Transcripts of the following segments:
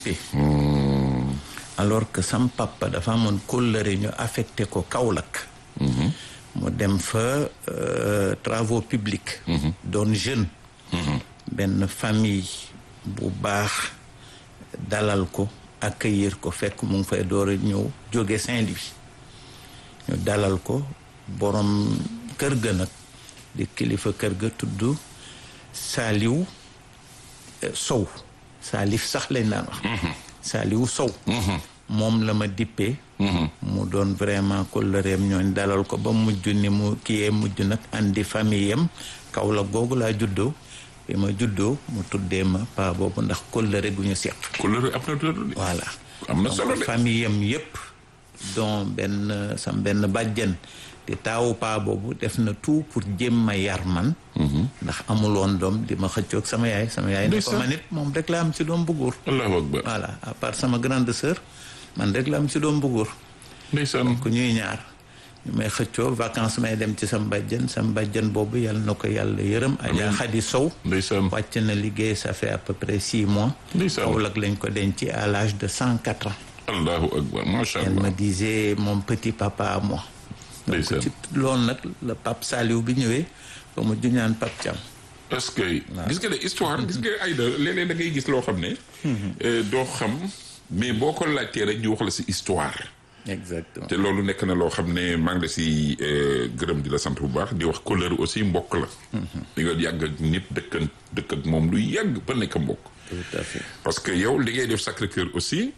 alors que sam papa dafa amoon kóllëre ñu affecté ko Kaolack mu dem fa travaux publics doon jeune benn famille bu baax dalal ko accueillir ko fekk mu ngi fay door a ñëw jóge Saint-Louis ñu dalal ko borom kër ga nag di kilifa kër ga tudd Saliou Sow Salif sax lañ daan wax Saliou Sow moom la ma dippee mu doon vraiment kóllëreem ñooñ dalal ko ba mujj ni mu kiyee mujj nag andi famille am kaw la googu laa juddoo bi ma juddoo mu tuddee ma pa boobu ndax kóllëre gu ñu seq kóllëre am na doole voilà am na solo de famille am yépp don benn sam benn bàjjen di taawu paa boobu def na tout pour jéem ma yar man ndax amuloon doom di ma xëccoog sama yaay sama yaay ne ko man it moom rek la am ci doom bu góor allahu akbar voilà à part sama grande sœur man rek la am ci doom bu góor ndeysaan ku ñuy ñaar ñu may xëccoo vacances may dem ci sam bàjjen sam bàjjen boobu yàlla na ko yàlla yërëm Adja Khady Sow ndeysaan wàcc na liggéey ça fait à peu près six mois ndeysaan Kaolack lañ ko denc à l'âge de cent quatre ans allahu akbar macha elle allah me disait mon petit papa à moi donc ndeysaan ci loolu nag la Pape Saliou bi ñëwee ba mu juñaan Pape Thiam est-ce que gis nga de histoire gis nga ay da léeg-léeg da ngay gis loo xam ne doo xam mais boo ko laajtee rek ñu wax la si histoire exactement te loolu nekk na loo xam ne maa ngi la si gërëm di la sant bu baax di wax couleur aussi mbokk la di nga yàgg ak nit dëkk dëkk ak moom lu yàgg ba nekk mbokk tout à fait parce que yow li ngay def Sacré-Cœur aussi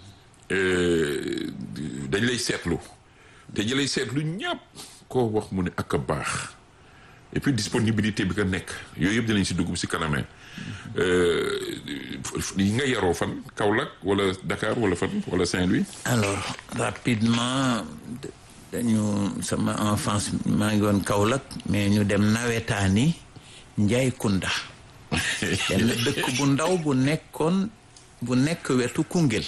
dañ lay seetlu te ñi lay seetlu ñàpp koo wax mu ne ak a baax et puis disponibilité bi nga nekk yooyu yëpp dinañ si dugg si kanamee yi nga yaroo fan Kaolack wala Dakar wala fan wala Saint-Louis alors rapidement dañu sama enfance maa ngi woon Kaolack mais ñu dem nawetaani Njaay Kunda benn dëkk bu ndaw bu nekkoon bu nekk wetu Koungheul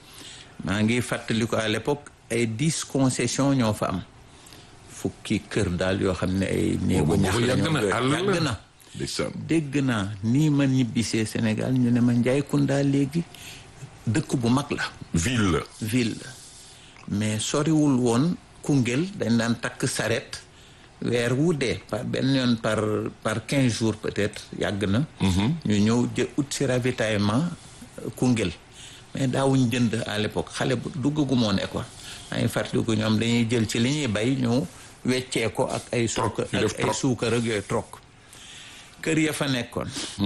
maa ngi fàttali ko à l'époque ay dix concessions ñoo fa am fukki kër daal yoo xam ne ay néegu ñax la yàgg na ñoo àll yàgg la na ndeysaan dégg naa nii ma ñibbisee Sénégal ñu ne ma Njaay Kunda léegi dëkk bu mag la ville la ville la mais soriwul woon Koungheul dañ daan takk saret weer wu dee par benn yoon par par quinze jours peut-être yàgg na ñu ñëw jë ut si ravitaillement Koungheul mais daawuñ jënd à l'époque xale bu duggagu moo ne quoi maa ngi fàttaliku ñoom dañuy jël ci li ñuy bay ñu weccee ko ak ay suukar ñu def ak ay troc. suukar ak yooyu trok kër ya fa nekkoon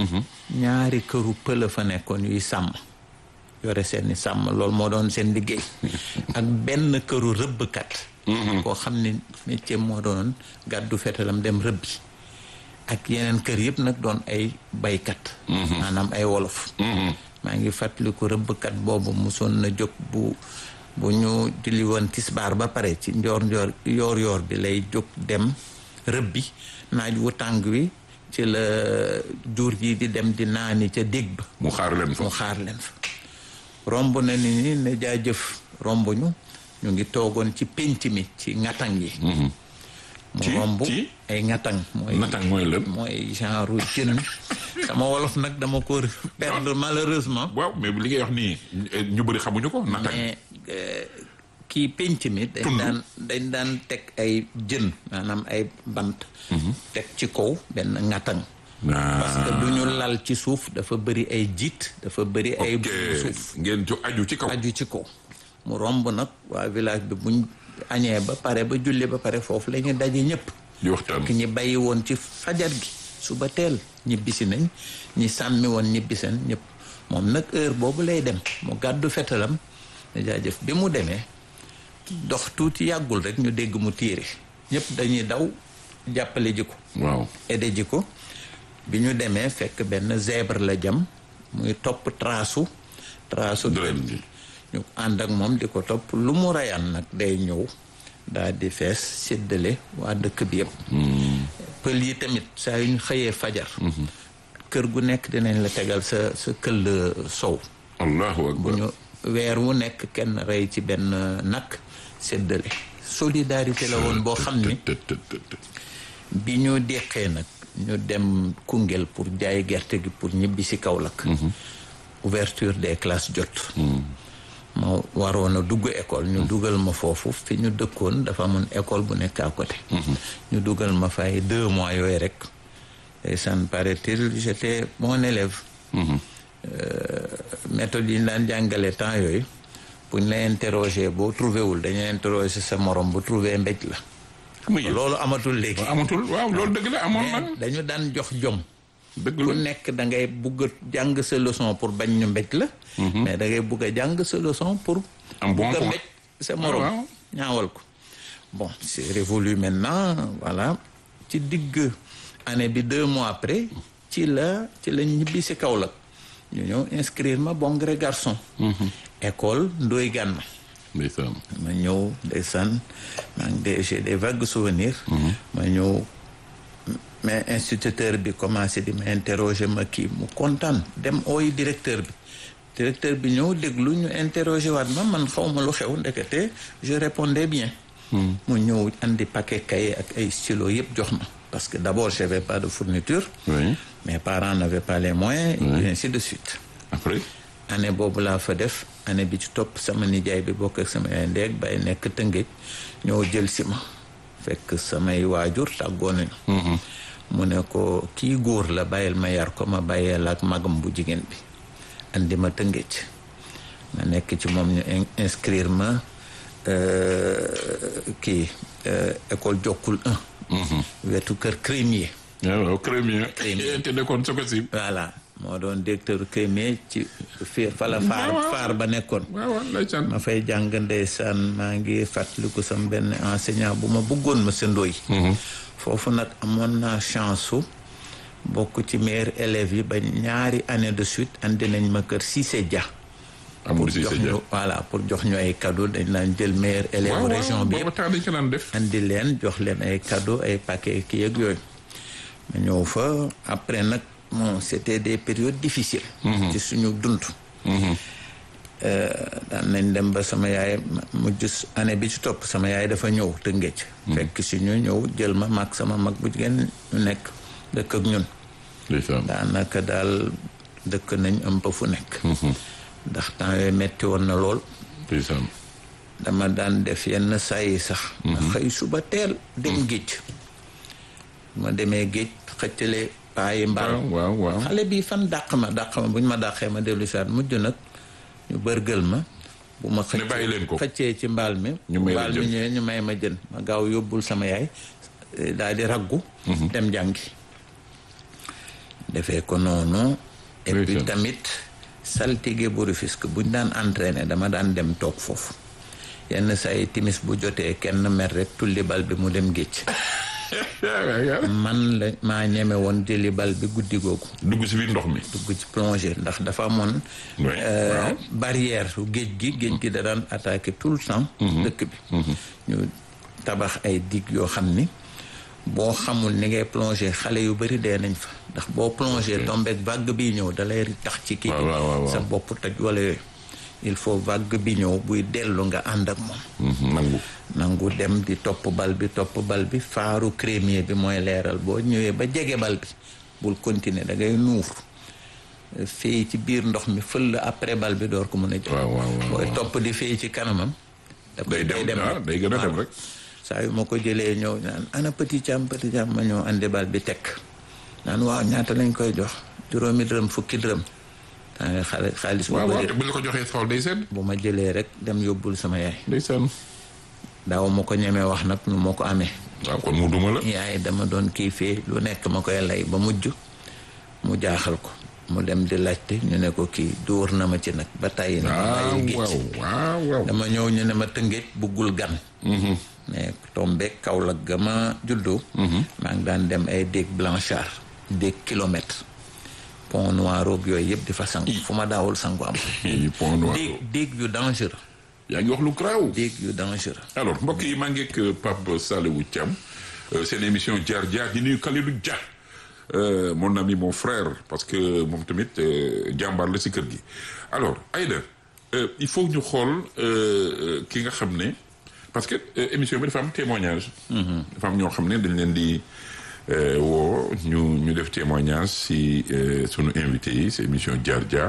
ñaari këru pël fa nekkoon yuy sàmm yore seeni sàmm loolu moo doon seen liggéey ak benn këru rëbbkat koo xam ne métier moo doon gàddu fetalam dem rëbbi ak yeneen kër yëpp nag doon ay baykat maanaam ay wolof maa ngi fàttaliku rëbbkat boobu musoon na jóg bu bu ñu julli woon tisbaar ba pare ci njoor njoor yoor yoor bi lay jóg dem rëbbi naaj wu tàng wi ci la jur yi di dem di naani ca dég ba mu xaar leen fa mu xaar leen fa romb na ni ni ne jaajëf romb ñu ñu ngi toogoon ci pénc mi ci ŋatang yi mu Ci- romb ci? ay ŋatang mooy natang mooy lan mooy genre jën sama wolof nag dama ko perdre malheureusement waaw mais li ngay wax nii ñu bëri xamuñu ko natang mais euh, kii pénc mi dañ Tund. daan dañ daan teg ay jën maanaam ay bant teg ci kaw benn ŋatang parce que du ñu lal ci suuf dafa bëri ay jiit dafa bëri ay ok suuf ngeen jo aju ci kaw aju ci kaw mu romb nag waa village bi buñ añee ba pare ba julli ba pare foofu la ñu daje ñëpp di waxtaan ki ñi bàyyi woon ci fajar gi suba teel ñibbisi nañ ñi sàmmi woon ñibbisen ñëpp moom nag heure boobu lay dem mu gàddu fetalam ne jaajëf bi mu demee dox tuuti yàggul rek ñu dégg mu tiire ñëpp dañuy daw jàppale ji ko waaw aidé ji ko bi ñu demee fekk benn zèbre la jam muy topp traasu traasu Dërëm bi. ñu ànd ak moom di ko topp lu mu rayaan nag day ñëw daal di fees séddale waa dëkk bi yëpp pël yi tamit saa yu ñu xëyee fajar kër gu nekk dinañ la tegal sa sa këll sow allahu bu akbar ñu weer wu nekk kenn rey ci benn nag séddale solidarité la woon boo xam ni të të të të. bi ñu deqee nag ñu dem Koungheul pour jaay gerte gi pour ñibbi si Kaolack ouverture des classes jot ma waroon a dugg école ñu dugal ma foofu fi ñu dëkkoon dafa amoon école bu nekk à côté ñu dugal ma fay deux mois yooyu rek et ça me paraît-il j'étais bon élève méthode yi ñu daan jàngale temps yooyu bu ñu la interroger boo trouvé wul dañuy interroger sa morom bu trouvé mbéj la loolu amatul léegi amatul waaw loolu dëgg la amoon na dañu daan jox jom dëgg ku la nekk da ngay bugg a jàng sa leçon pour bañ ñu mbéj la mais da ngay bugg a jàng sa leçon pour Am bon bugg a point. mbéj sa morom waaw. ñaawal ko bon c'est révolu maintenant voilà ci digg année bi deux mois après ci la ci la ñibbi si Kaolack ñu ñëw inscrire ma bon gré garçon école Ndoye Gane ndeysaan ma ñëw ndeysaan maa ngi de j'ai des vagues souvenirs ma ñëw mais instituteur bi commencé di ma interroger ma kii mu kontaan dem ooy directeur bi directeur bi ñëw déglu ñu interroger waat ma man xaw ma lu xew ndekete je répondais bien mu ñëw andi paquet cahier ak ay stylo yëpp jox ma parce que d'abord j'avais pas de fourniture oui mes parents n'avaient pas les moyens et ainsi de suite après année boobu laa fa def année bi ci topp sama nijaay bi bokk ak sama yaay ndeeg bay nekk tëngéej ñoo jël si ma fekk samay waajur tàggoo nañu mu ne ko kii góor la bàyyil ma yar ko ma bàyyeel ak magam bu jigéen bi andi ma tëngéej ma nekk ci moom ñu in- inscrire ma euh, kii euh, école jokkul 1 wetu kër crémier waaw crémier Crémier. te nekkoon soko si voilà moo doon directeur crémier ci fi fa la faar waaw. faar ba nekkoon waaw waaw ndeysaan ma fay jàng ndeysaan maa ngi fàttaliku sam benn enseignant bu ma bëggoon ma sëndooy foofu nag amoon naa chance su bokk ci meilleurs élèves yi ba ñaari année de suite andi nañ ma kër Cissé Dia amul si jox sa ñu jàpp voilà pour jox ñu ay cadeau dañ daan jël meilleurs élèves waaw région waaw bi booba yëpp temps dañ ko daan def andi leen jox leen ay cadeau ay paquet kii ak yooyu ma ñëw fa après nag bon c'était des périodes difficiles ci suñu dund daan nañ dem ba sama yaay mujj année bi ci topp sama yaay dafa ñëw te ngéej fekk si ñu ñëw jël ma mag sama mag bu jigéen ñu nekk dëkk ak ñun ndeysaan daanaka daal dëkk nañ un peu fu nekk ndax temps yooyu metti woon na lool ndeysaan dama daan def yenn saa yi sax ma xëy suba teel dem géej ma demee géej xëccale paayi mbaal waaw waaw waaw xale bi fan dàq ma dàq ma bu ñu ma dàqee ma dellu si waat mujj nag ñu bërgël ma bu ma Ne bàyyi leen ko. xëccee ci mbaal mi Ñu may la mbaal mi jën. ñëwee ñu may ma jën ma gaaw yóbbul sama yaay eh, daal di raggu dem jàngi defee ko noonu et puis Ndeysaan. tamit saltige bu Rufisque buñ daan entraîné dama daan dem toog foofu yenn saa yi timis bu jotee kenn mer rek tulli bal bi mu dem géej man la maa ñeme woon jëli bal bi guddi googu dugg si biir ndox mi dugg ci plongée ndax dafa amoon Oui, euh, waaw. barrière su géej gi géej gi da daan attaqué tout le temps dëkk bi ñu tabax ay dig yoo xam ni boo xamul ni ngay plongé xale yu bëri dee nañ fa ndax boo plongé tombeek vague bi ñëw da lay tax ci kii waaw, waaw, waaw. sa bopp toj wala yooyu il faut vague bi ñëw buy dellu nga ànd ak moom Mhm, nangu nangu dem di topp bal bi topp bal bi faaru crémier bi mooy leeral boo ñëwee ba jege bal bi bul continuer da ngay nuur fii ci biir ndox mi fël après bal bi door ko mën a jël waaw waaw waaw booy topp di fii ci kanamam da koy day dem ah day gën a dem waaw. rek saa yu ma ko jëlee ñëw naan ana petit cam petit cam ma ñëw andi bal bi tekk naan waaw ñaata lañ koy jox juróomi dërëm fukki dërëm daa nga xale xaalis bu waaw waaw bëri te bu la ko joxee xool day sedd bu ma jëlee rek dem yóbbul sama yaay ndeysaan daaw ma ko ñemee wax nag nu moo ko amee waaw kon mu duma la yaay dama doon kii fee lu nekk ma koy lay ba mujj mu jaaxal ko mu dem di laajte ñu ne ko kii dóor na ma ci nag ba tàyyi na ma waaw bàyyi géej waaw waaw waaw dama ñëw ñu ne ma tëngéej buggul gan mais tombe Kaolack ga ma juddoo maa ngi daan dem ay déeg Blanchard déeg kilomètre pont noir roog yooyu yëpp di fa sangu fu ma daawul sangu am Ii, pont noir déeg déeg yu dangereux yaa ngi wax lu garaaw déeg yu dangereux alors mbokk yi maa ngi ak Pape Salewou Thiam euh, seen émission jaar jaar di nuyu Kalidou Dia euh, mon ami mon frère parce que moom tamit euh, jàmbaar la si kër gi alors Aïda euh, il faut ñu xool euh, euh, ki nga xam ne parce que euh, émission bi dafa am témoignage dafa am ñoo xam ne dañ leen di woo ñu ñu def témoignage si sunu invité yi si émission jaar jaar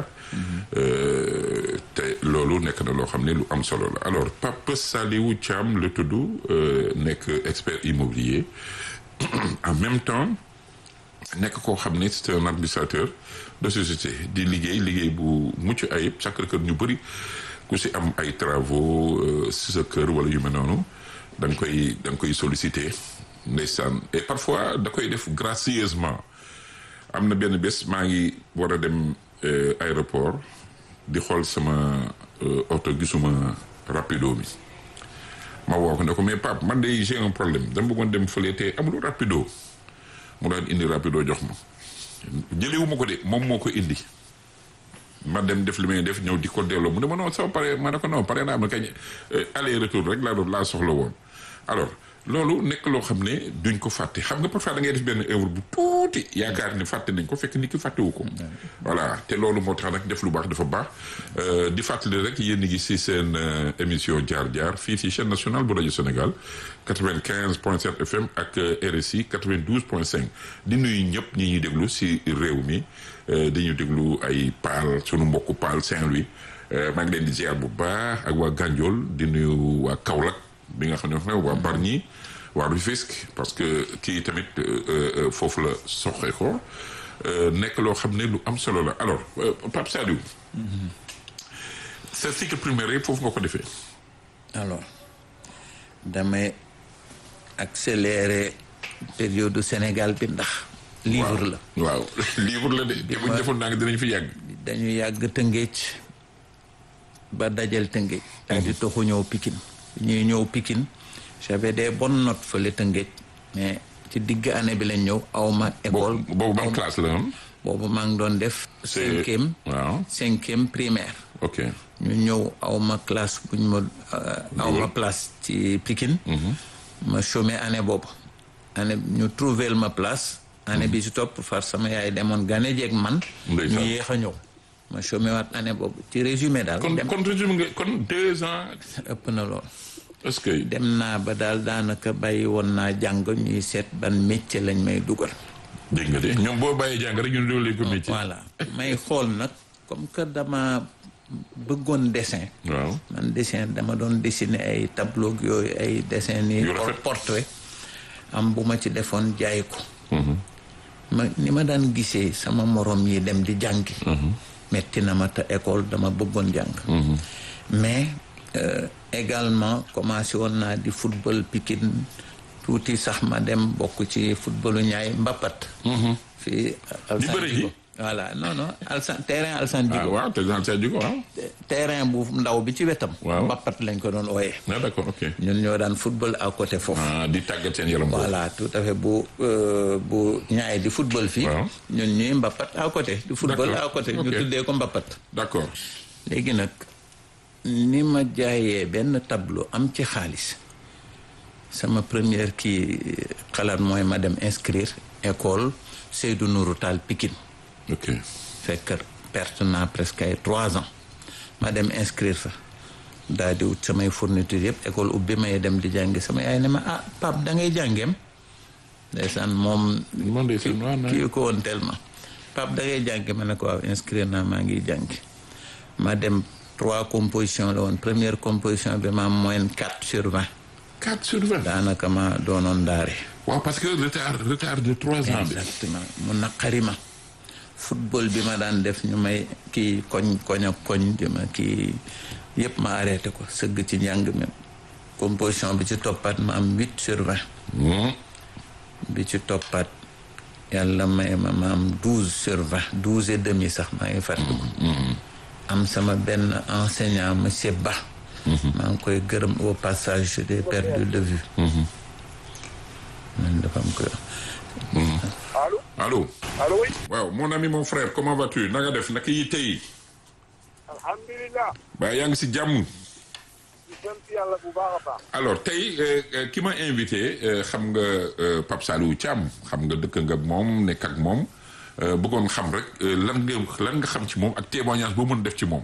te loolu nekk na loo xam ne lu am solo la alors Pape Saliou Thiam la tudd nekk expert immobilier en même temps nekk koo xam ne c'est un administrateur de société di liggéey liggéey bu mucc ayib chaque kër ñu bëri ku si am ay travaux si sa kër wala yu mel noonu da nga koy da nga koy solliciter ndeysaan et parfois da koy def gracieusement am na benn bés maa ngi war a dem aéroport di xool sama oto gisuma rapido mi ma woo ko ne ko mais Pape man de j'ai un problème dama bëggoon dem fële te amul rapido mu daan indi rapido jox ma jëlewu ma ko de moom moo ko indi ma dem def li may def ñëw di ko delloo mu ne ma non soo pare ma ne ko non pare naa ma kañ aller retour rek laa doon laa soxla woon alors loolu nekk loo xam ne duñ ko fàtte xam nga parfois da ngay def benn œuvre bu tuuti yaakaar ni fàtte nañ ko fekk nit ki fàttewu ko voilà te loolu moo tax nag def lu baax dafa baax di fàttali rek yéen a ngi si seen émission jaar jaar fii si chaîne nationale bu rajo Sénégal 95 point 7 FM ak RSI 92 point 5 di nuyu ñëpp ñi ñuy déglu si réew mi dañuy déglu ay Paal sunu mbokku Paal Saint-Louis maa ngi leen di ziar bu baax ak waa Gandiol di nuyu waa Kaolack bi nga xam ne waa Bargny waa Rufisque parce que kii tamit foofu la soxee ko nekk loo xam ne lu am solo la alors Pape Saliou sa cycle primaire yëpp foofu nga ko defee alors damay accélérer période Sénégal bi ndax livre la waaw livre la de te buñ defoon naa nga dinañ fi yàgg dañu yàgg Tëngéej ba dajal Tëngéej daal di toxu ñëw Pikine ñuy ñëw Pikine j'avais des bonnes notes fële Tëngéej mais ci digg année bi lañ ñëw awma école boobu ban classe la woon boobu maa ngi doon def cinquième waaw cinquième primaire ok ñu ñëw awma classe buñ ma awma place ci Pikine ma chômé année boobu année ñu trouvé ma place année bi si topp far sama yaay demoon gane jeeg man ñu yéex a ñëw ma chômé waat année boobu ci résumé daal kon kon résumé nga kon deux ans ëpp na lool est-ce que dem naa ba daal daanaka bàyyi woon naa jàng ñuy seet ban métier lañ may dugal dégg nga de ñoom boo bàyyi jàng rek ñu doole ko métier voilà may xool nag comme que dama bëggoon dessin waaw man dessin dama doon dessiner ay tableau yooyu ay dessin ni Yu rafet. portrait am bu ma ci defoon jaay ko ma ni ma daan gisee sama morom yi dem di jàngi metti na ma te école dama bëggoon jàng mais euh, également commencé woon naa di football Pikine tuuti sax ma dem bokk ci footballu ñaay mbappat fii Di bëre ji? voilà non non Alsan terrain Alsan ah Djigo waaw te dans sa jugo waaw terrain bu ndaw bi ci wetam Waaw. mbappat lañ ko doon ooyee ah d'accord ok ñun ñoo daan football à côté foofu ah di tàggat seen yaram boobu voilà tout à fait bu euh, bu ñaay di football fii Waaw. ñun ñuy mbappat à côté di football D'accord. à côté ñu Ok. tuddee ko mbappat d'accord léegi nag ni ma jaayee benn tableau am ci xaalis sama première kii xalaat mooy ma dem inscrire école Seydou Nourou Tall Pikine ok fekk perte naa presque ay trois ans ma dem inscrire fa daal di wut samay fourniture yëpp école ubbi may dem di jàngi sama yaay ne ma ah Pape da ngay jàngeem ndeysaan moom man de seen waa kii ko woon tellement Pape da ngay jàngi ma ne ko waaw inscrire naa maa ngi jàngi ma dem trois compositions la woon première composition bi ma am moyenne quatre sur vingt 4 sur 20 daanaka ma doonoon ndaare waaw parce que retard retard de 3 ans bi exactement mu naqari ma football bi ma daan def ñu may kii koñ koñ ak koñ di ma kii yëpp ma arrêté ko sëgg ci njàng mi composition bi ci toppaat ma am huit sur vingt Hmm. bi ci toppaat yàlla may ma ma am douze sur vingt douze et demi sax maa ngi fàttaliku am sama benn enseignant monsieur Ba maa ngi koy gërëm au passage je l'ai perdu de vue man dafa am ko allo allô allo oui waaw mon ami mon frère comment vas-tu na nga def naka yi tey alhamdulilah ba yaa ngi si jàmm di sant yàlla bu baax a baax alors tey euh, euh, ki ma invité euh, xam nga euh, Pape Saliou Thiam xam nga dëkk nga ak moom nekk ak moom euh, bëggoon xam rek euh, lan nga lan nga xam ci moom ak témoignage boo mën def ci moom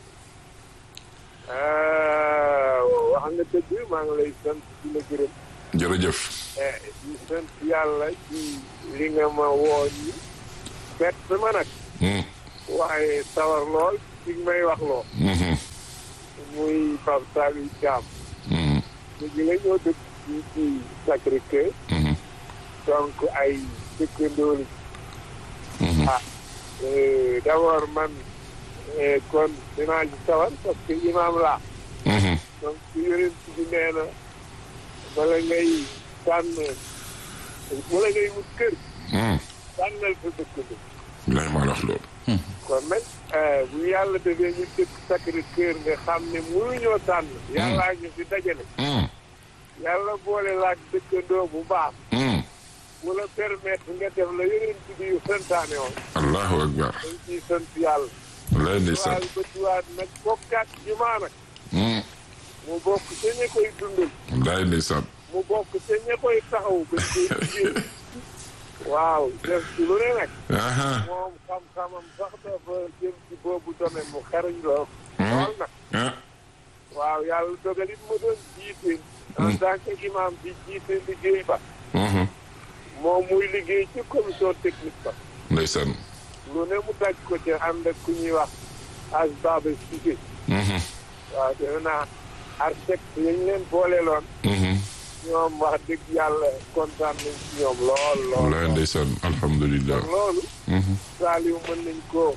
Euh, wax nga dëgg maa ngi lay sant di la gërëm jërëjëf di sant yàlla ci li nga ma woo ñi bett ma nag Hmm, waaye sawar lool ci may wax loo mhm, muy Pape Saliou Thiam mhm, léegi la ñoo dëkk fii ci Sacré-Cœur mhm, donc ay dëkkandoo lañ mhm. ah euh, d'abord man euh, kon dinaa ci sawar parce que imam laa Mhm, donc su yonent bi nee na bala ngay tànn bala ngay wut kër mhm. tànnal sa dëkkandoo Bilaay maa la wax loolu kon nag euh, bu yàlla defee ñu dëkk Sacré-Cœur nga xam ne mënuñoo tànn yàllaa ñu fi dajale Mhm, yàlla boole laak dëkkandoo bu baax mhm. mu la permettre nga def la yonent bi yu santaane woon allahu akbar dañ ciy sant yàlla wallaay ndeysaan waaye ba tuwaat nag bokkaat jumaa nag Mhm, mu bokk ca ña koy dundal wallaay ndeysaan mu bokk ca ña koy taxaw ba koy liggéey waaw def ci lu ne nag aha moom xam-xamam sax dafa jëm ci boobu domaine mu xarañ lool lool nag ah waaw yàlla dogal it mu doon jiite en tant que imam bi jiite liggéey ba mhm. moom muy liggéey ci commission technique ba ndeysaan lu ne mu daj ko ca ànd ak ku ñuy wax as baba Cissé Mhm, waaw defe naa architecte yañ leen booleeloon mhm. ñoom wax dëgg yàlla kontaan nañ ci ñoom lool lool wallaay ndeysaan alhamdulilah kon loolu Mhm, Saliou mën nañ koo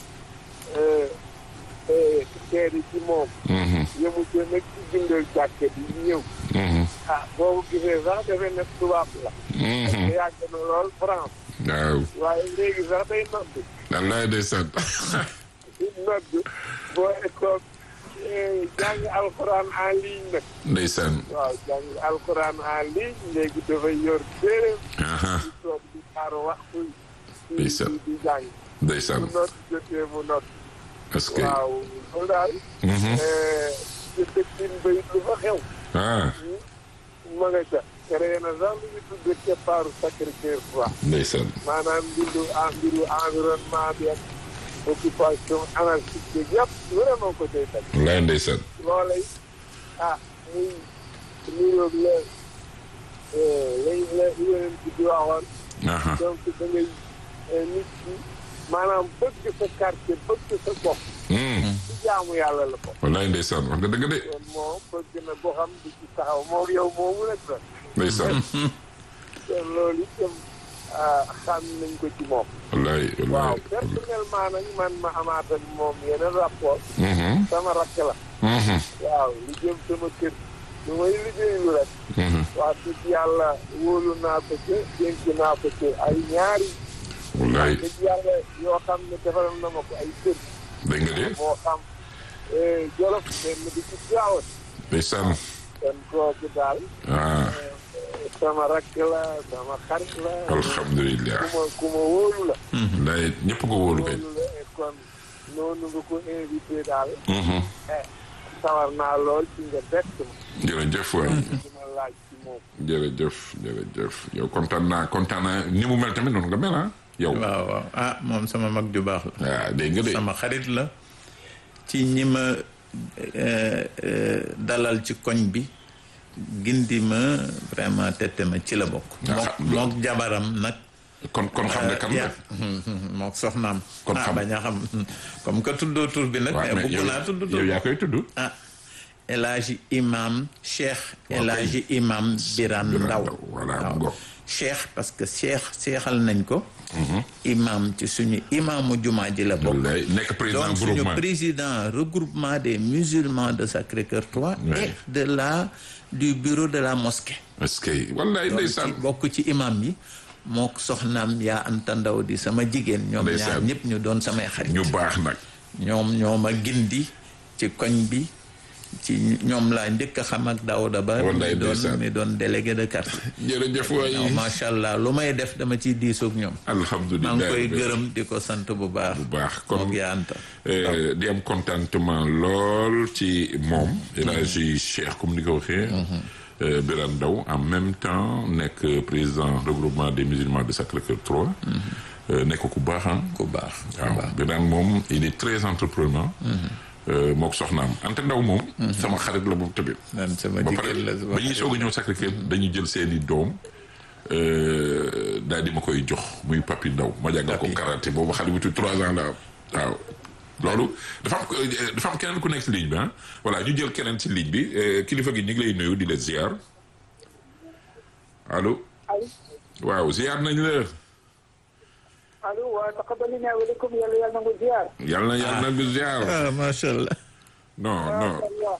seede ci moom mhm, yëmu ca nag ci bindal jàkke bi ñëw mhm, ah boo ko gisee sax defe ne tubaab la mhm. te yàgg na lool France waaw waaye léegi sax day nodd wallaay ndeysaan nodd boo école jàng alxuraan en ligne nag ndeysaan waaw jàng alxuraan en ligne léegi dafay yor téeréem aha di toog di xaar waxtu di Ndeysaan. di di jàng ndeysaan mu nodd jotee mu nodd est-ce que waaw loolu daal Mhm. ci dëkkin bayit lu fa xew ah ma nga ca créé na sax lu ñu tudde keppaaru Sacré-Cœur trois ndeysaan maanaam mbiru en mbiru environnement bi ak occupation anarchique bi yëpp vraiment ko cay teg wallaay ndeysaan loolay ah muy niroog la lay la yeneen bi di waxoon aha donc da ngay nit ki maanaam bëgg sa quartier bëgg sa gox Mhm, ci jaamu yàlla la ko wallaay ndeysaan wax nga dëgg de kon moom bëgg na goxam di ci taxaw moom yow moomu rek la ndeysaan kon loolu itam ah, xam nañ ko ci moom wallaay waaw wallaay personnellement nag man ma amaat ak moom yeneen rapport Mhm, sama rakk la mhm, waaw lu jëm sama kër lu may liggéeyu rek mhm. wax dëgg yàlla wóolu naa ko ci dénk naa ko ci ay ñaari wallaay dëgg yàlla yoo xam ne defaral na ma ko ay kër dégg nga de moo xam eh, jolof benn di ci gaawat ndeysaan kon kooku daal ah eh, sama rakk la sama xarit la alhamdulilah ku ma ku ma wóolu la wallaay ñëpp ko wóolu kay wóolu la et kon noonu nga ko invité daal Mhm. eh, sawar naa lool ci nga bett ma jërëjëf waay di ma laaj ci moom jërëjëf jërëjëf yow kontaan naa kontaan naa ni mu mel tamit noonu nga mel ah yow waaw waaw ah moom sama mag ju baax la ah dégg nga de sama xarit la ci ñi ma euh, euh, dalal ci koñ bi gindi ma vraiment tette ma ci la bokk Ah, mook xam- mook jabaram nag kon kon xam nga kan la ya mook soxnaam Kon ah xam- bañ a xam comme que tuddoo tur bi nag waaw mais mais bëgg yow naa tudd tur yow yaa koy tudd ah El Hadji Imam Cheikh El kay. Hadji Imam Biran Biran Ndaw Ndaw, voilà, waaw. mu ngoog. Cheikh parce que Cheikh seexal nañ ko imam ci suñu imaamu jumaa ji la bokk wallaay nekk président donc suñu groupement président regroupement des musulmans de Sacré-Cœur 3 Ouais. et de la du bureau de la mosquée est-ce que wallaay donc ndeysaan ci bokk ci imam yi moo soxnaam yaa Anta Ndaw di sama jigéen ñoom ñaar Ndeysaan. ñëpp ñu doon samay xarit ñu baax nag ñoom ñoo ma gindi ci koñ bi ci ñoom laa njëkk a xam ak Daouda Ba Wallaay mi doon ndeysaan. mi doon délégué de quartier jërëjëf waay waaw macha allah lu may def dama ciy diisoog ñoom alhamdulilah maa ngi koy gërëm di ko sant bu baax bu baax kon mook yaa Anta euh, di am contentement lool ci moom El Hadji Cheikh comme ni ko waxee euh, Birane Ndaw en même temps nekk président regroupement des musulmans de Sacré-Cœur 3 euh, nekk ku baax ah ku baax ku waaw baax Birane moom il est très entrepreneur euh, mook soxnaam Anta Ndaw moom sama xarit la moom tamit man sama ba pare jigéen la sama ba ñuy soog a ñëw Sacré-Cœur dañuy jël seeni doom euh, daal di ma koy jox muy papi ndaw ma jàngal ko Papi. karaté boobu xale bu tudd trois ans la am waaw loolu dafa am euh, dafa am keneen ku nekk ci ligne bi ah voilà ñu jël keneen ci ligne bi euh, kilifa gi ñu ngi lay nuyu di la ziar allo allo waaw ziar nañ la allo waaw taqabbalina wa lakum yàlla yàlla nangu ziar. yàlla na yàlla na ziar ah macha allah non non Allah.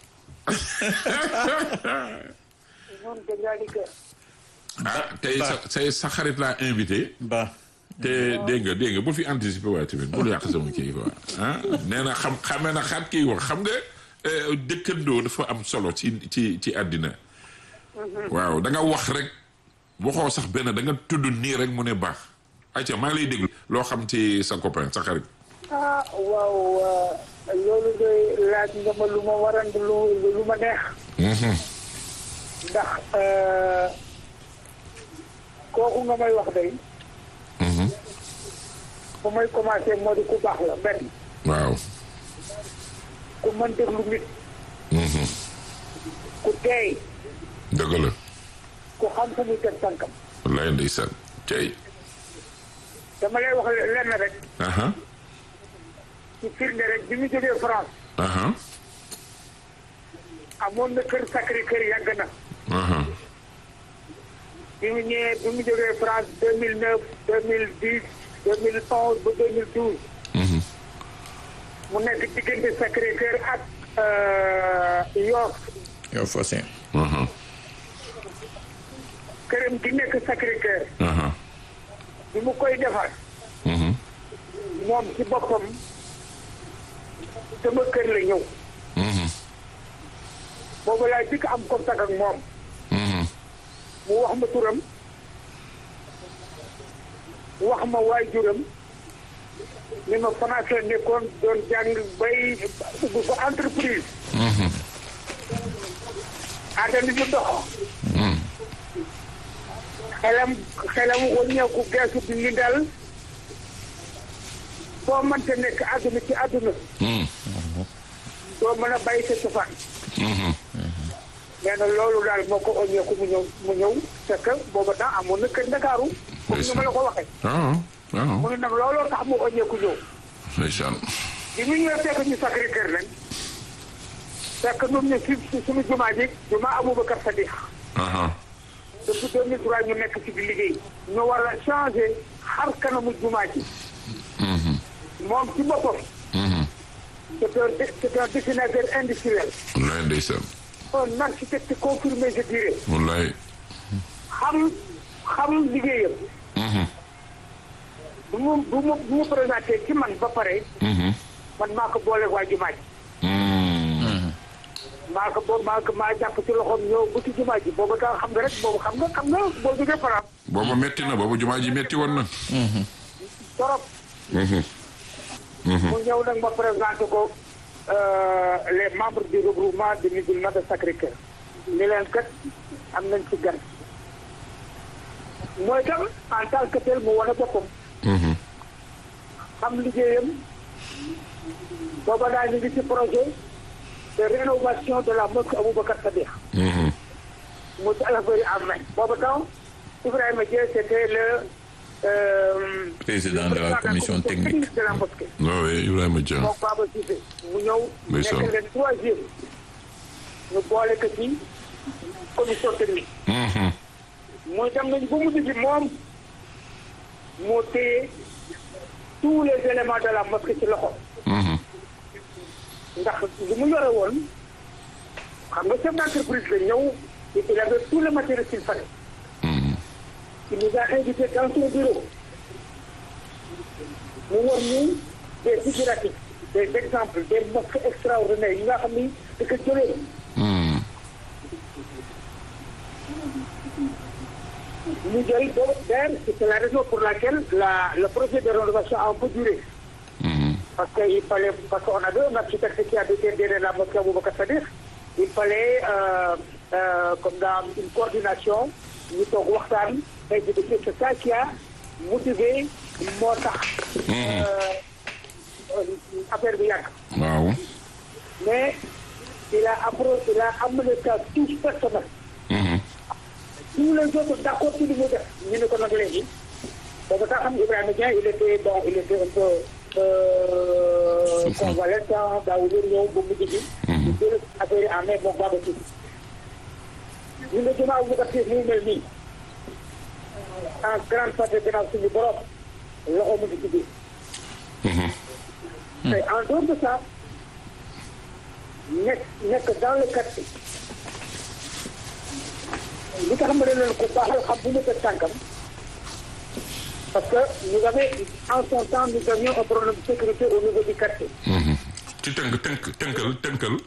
ñun kazaalika. ah tey sa say sa xarit laa invité ba te dégg nga dégg nga bu fi anticiper waaye tamit bul yàq sama kii quoi ah nee na xam xamee na xaat kii wax xam nga eh, dëkkandoo dafa am solo ci ci ci àddina waaw da nga wax rek waxoo sax benn da nga tudd nii rek mu ne baax ayca maa ngi lay déglu loo xam ci sa copain sa xarit ah waaw euh, loolu de laaj nga ma lu ma waran lu lu ma neex. ndax euh, kooku nga may wax day. fu may commencé moo di ku baax la benn waaw ku mën déglu nit. ku teey dëgg la ku xam fu muy teg tànkam. wallaay ndeysaan tey dama lay wax lenn rek aha ci firnde rek bi mu jógee France aha amoon na kër sacré kër yàgg na. aha bi mu ñëwee bi mu jógee France deux mille neuf deux mille dix deux mille onze ba deux mille douze mu nekk diggante Sacré-Cœur ak Yoff yow Fossin aha këram gi nekk Sacré-Cœur aha bi mu koy defar moom ci boppam sama kër la ñëw boobu laa jëkk am contact ak moom mu wax ma turam wax ma waajuram ni ma France la nekkoon doon jàng bay ubbi fa entreprise àddina ñu dox xelam xelam wàññeeku geesu bi ñu dal foo mënte nekk àdduna ci àdduna doo mën a bàyyi sa cosaan nee na loolu daal moo ko wàññeeku mu ñëw mu ñëw fekk booba temps amoon na kër Ndakaaru comme ni ma la ko waxee waaw waaw mu ne nag looloo tax mu wàññeeku ñëw ndeysaan bi mu ñëwee fekk ñu Sacré Cœur nag fekk ñun ñu si suñu jumaa ji jumaa Aboubacar Sadiq aha depuis 2003 ñu nekk ci di liggéey ñu war a changé xar kanamu jumaa ji moom ci boppam c'est un dé- c'est un dessinateur industriel wallaay ndeysaan un architecte confirmé je dirais wallaay xam xam liggéeyam bu mu bu mu bu mu présenté ci man ba pare man maa ko boole waa jumaa ji maa ko boo maa ko maa jàpp ci loxoom ñëw bu ci jumaa ji boobu daa xam nga rek boobu xam nga xam nga boo jógee France booba metti na booba jumaa ji metti woon na torop mu ñëw nag ma présenté ko euh, les membres du regroupement des musulmans de Sacré-Cœur ni leen kat am nañ ci gan mooy tam en tant que tel mu wane boppam xam liggéeyam booba daal ñu ngi ci projet de rénovation de la mosquée Aboubacar Sadiq mu ci affaire yi am nañ booba temps Ibrahima Dieng c'était le euh, président de la commission technique de la mosquée waaw Ibrahima Dia moom Baba Cissé mu ñëw Ndeysaan. nekk leen troisième ñu boole ko ci commission technique muy dem nañu ba mujj gi moom moo téye tous les éléments de la mosquée ci loxo ndax li mu yore woon xam nga chef d'entreprise la ñëw il avait tout le matériel qu'il fallait il nous a invité dans son bureau mu war ñu des figuratifs des exemples des mosquées extraordinaires yi nga xam ni da ko jëlee ñu jël boobu d'ailleurs c'est la raison pour laquelle la le projet de rénovation a un peu duré parce que il fallait parce qu'on avait un architecte qui habitait derrière la mosquée Aboubacar Sadiq il fallait euh, euh, comme dans une coordination ñu toog waxtaan et puis c'est ça qui a motivé moo tax euh, affaire bi yàgg waaw mais il a appro il a amené ça tous personnel. tous les autres d'accord ci li mu def ñu ne ko nag léegi parce que xam Ibrahima Dieng il était bon il était un peu euh, convalescent daawul ñëw ba mujj gi. ñu jël affaire yi en main moom Baba Cissé. ñu ne ginnaaw bu ko mu mel nii en grande partie gannaaw suñu borom loxo mu ngi ci biir. mais en dehors de ça nekk nekk dans le quartier li nga xam ne leen ko baaxal xam bu mu teg tànkam parce que nous avons en son temps nous avions un problème de sécurité au niveau du quartier. ci tënk tënk tënkal tënkal.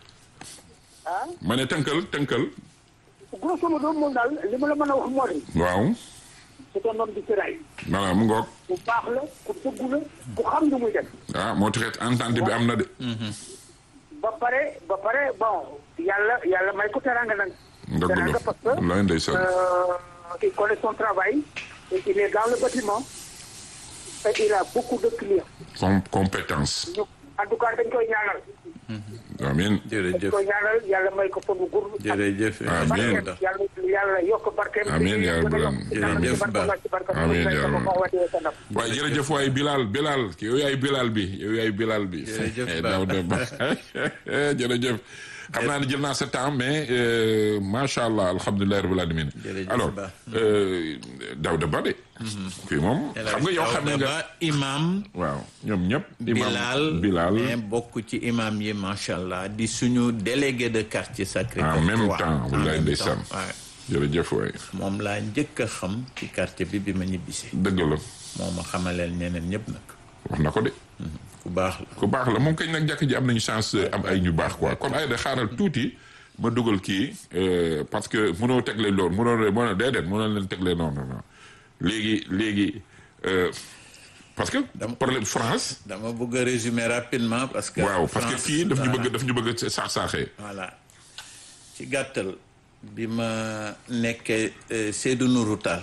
ah. ma ne tënkal tënkal. grosso modo moom daal li ma la mën a wax moo di. waaw. c'est un homme du sérail. voilà mu ngoog. ku baax la ku dëggu la ku xam lu muy def. ah moo taxit entente bi am na de. ba pare ba pare bon yàlla yàlla may ko teranga nag. dëgg la teranga parce que wallaay ndeysaan. euh, il connaît son travail et il est dans le bâtiment et il a beaucoup de clients. com compétence. ñu en tout cas dañ koy ñaanal. amiin. dañ jërëjëf koy ñaanal yàlla may ko fan bu gudd. jërëjëf Amiin. barkeem yàlla yàlla yokk barkeem. Amiin yaa rabbal Jërëjëf Ba. Amiin yaa rabbal. rabbal. waaye jërëjëf waay Bilal Bilal yow yaay Bilal bi yow yaay Bilal bi. Jërëjëf Ba. Daouda Ba jërëjëf. xam naa ne jël naa sa temps mais euh, macha allah alhamdulilah rabbil alamin Jërëjëf alors Ba. euh, Daouda Ba de. kii moom xam nga yow xam Daouda nga. Ba imam waaw ñoom ñëpp. imam Bilal Bilal mais bokk ci imam yi macha allah di suñu délégué de quartier Sacré-Cœur en même trois. temps En wallaay même ndeysaan. temps, waaw. jërëjëf waay moom laa njëkk a xam ci quartier bi bi ma ñibbisee dëgg la moo ma xamaleel ñeneen ñëpp nag wax na ko de. ku baax la ku baax la moom kañ nag jàkk ji am nañu chance am ay ñu baax quoi kon ay da xaaral tuuti ma dugal kii euh, parce que mënoo tegle loolu mënoo mënoo déedéet mënoo leen tegle noonu non non léegi léegi euh, parce que problème France dama bëgg a résumer rapidement parce que waaw parce que France, fii daf ñu voilà. bëgg daf ñu bëgg saax saaxee voilà ci gàttal bi ma nekkee euh, Seydou Nourou Tall